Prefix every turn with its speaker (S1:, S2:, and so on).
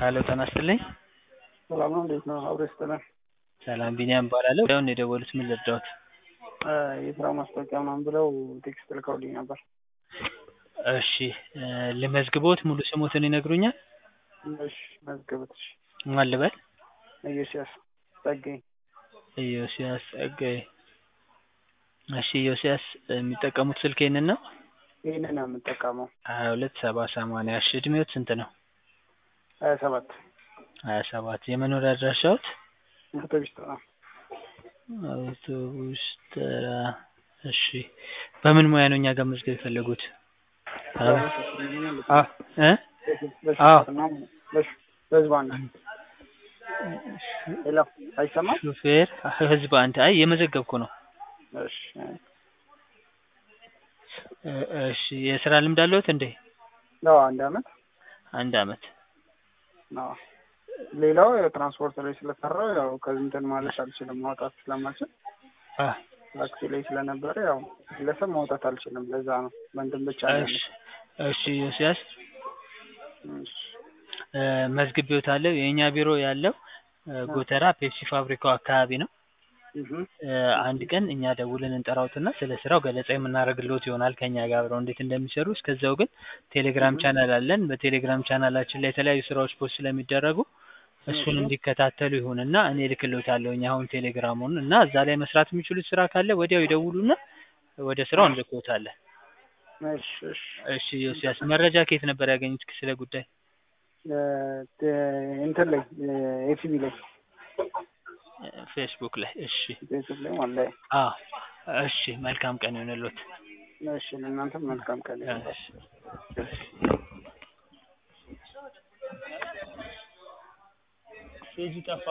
S1: ሄሎ ጤና ይስጥልኝ።
S2: ሰላም ነው፣ እንዴት ነው? አብሮ ይስጥልን።
S1: ሰላም ቢኒያም እባላለሁ። ያውን የደወሉት ምን ልርዳዎት?
S2: የስራ ማስታወቂያ ምናምን ብለው ቴክስት ልከውልኝ ነበር።
S1: እሺ እ ልመዝግቦት ሙሉ ስሞትን ይነግሩኛል?
S2: እሺ መዝግቡት። እሺ
S1: ማን ልበል?
S2: ኢዮስያስ ጸጋዬ።
S1: ኢዮስያስ ጸጋዬ። እሺ ኢዮስያስ የሚጠቀሙት ስልክ ይህንን ነው?
S2: ይህንን ነው የምጠቀመው።
S1: ሀያ ሁለት ሰባ ሰማንያ እሺ እድሜዎት ስንት ነው?
S2: ሀያ ሰባት
S1: ሀያ ሰባት የመኖሪያ አድራሻዎት?
S2: አውቶቢስ ተራ
S1: አውቶቡስ ተራ እሺ በምን ሙያ ነው እኛ ጋር መዝገብ የፈለጉት? አ እ አዎ
S2: በህዝብ አንድ ሄሎ አይሰማም?
S1: ሹፌር ህዝብ አንድ አይ የመዘገብኩ ነው።
S2: እሺ
S1: እ እሺ የስራ ልምድ አለዎት እንዴ?
S2: አዎ አንድ አመት
S1: አንድ አመት
S2: አዎ ሌላው ያው ትራንስፖርት ላይ ስለሰራው ያው ከዚህ እንትን ማለት አልችልም ማውጣት ስለማልችል
S1: አ
S2: ታክሲ ላይ ስለነበረ ያው ግለሰብ ማውጣት አልችልም። ለዛ ነው በእንትን ብቻ ነው
S1: እሺ እሺ ዮስያስ
S2: እሺ
S1: እ መዝግቤዎታለሁ። የእኛ ቢሮ ያለው እ ጎተራ ፔፕሲ ፋብሪካው አካባቢ ነው።
S2: እህ
S1: እ አንድ ቀን እኛ ደውለን እንጠራዎትና ስለ ስራው ገለጻ የምናደርግልዎት ይሆናል ከእኛ ጋር አብረው እንዴት እንደሚሰሩ። እስከዛው ግን ቴሌግራም ቻናል አለን። በቴሌግራም ቻናላችን ላይ የተለያዩ ስራዎች ፖስት ስለሚደረጉ እሱን እንዲከታተሉ ይሁንና እኔ እልክልዎታለሁኝ አሁን ቴሌግራሙን እና እዛ ላይ መስራት የሚችሉት ስራ ካለ ወዲያው ይደውሉና ወደ ስራው እንልክዎታለን።
S2: እሺ እሺ
S1: እሺ ዮስያስ መረጃ ከየት ነበር ያገኙት ስለ ጉዳይ?
S2: እ እንትን ላይ ኤፍቢ ላይ
S1: ፌስቡክ ላይ እሺ
S2: ፌስቡክ ላይ ማለት ላይ
S1: አዎ እሺ መልካም ቀን ይሁንልዎት።
S2: እሺ ለእናንተም መልካም ቀን ይሁን።
S1: እሺ ፔጁ ጠፋ